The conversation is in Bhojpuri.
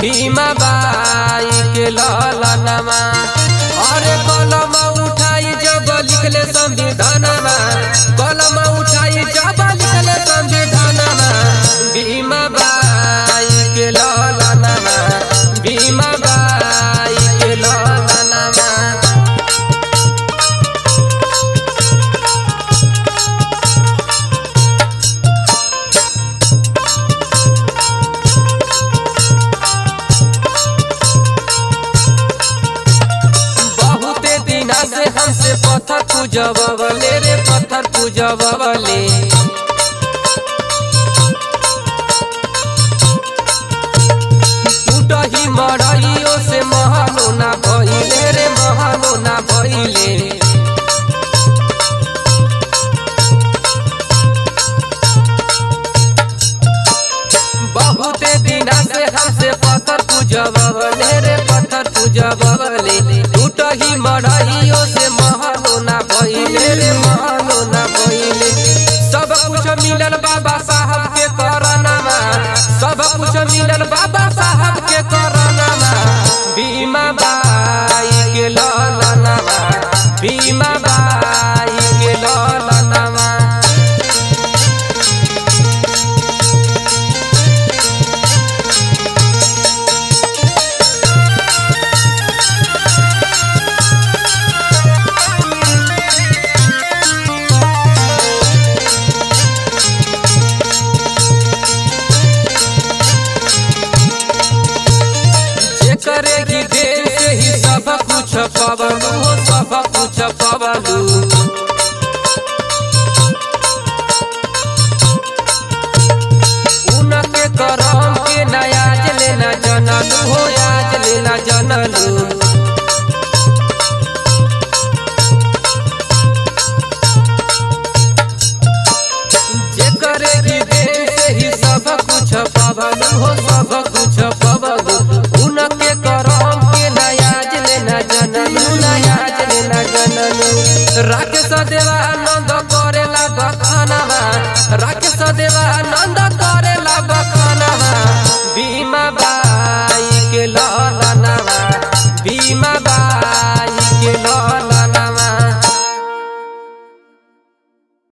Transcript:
भीमा बाई के ललनमा अरे कलम उठाई जब लिखले संविधानमा कलम उठाई जब लिखले संविधानमा भीमा बाई के ललनमा भीमा बाई के ललनमा बहुते दिना से हमसे पत्थर पूजबले रे पत्थर पूजबले टूटही मरइयो से महलो ना भइले रे महलो ना भइले बहुते दिना से हमसे पत्थर पूजबले रे पत्थर पूजबले टूटही मरइयो से महलो ना भइले रे महलो ना भइले सब कुछ मिलल बाबा साहब के करनमा सब कुछ मिलल बाबा साहब के करनमा भीमा बाई के ललनमा भीमा बाई के ललनमा जेकरे की देन से ही सब कुछ पवलू हो सब कुछ पवलू उनके करम के नयाज लेना जनलू हो आज लेना जनलू जेकरे की देन से ही सब कुछ पवलू हो सब कुछ पवलू उनके करम के नयाज लेना जनलू नयाज लेना जनलू राकेश देवानंद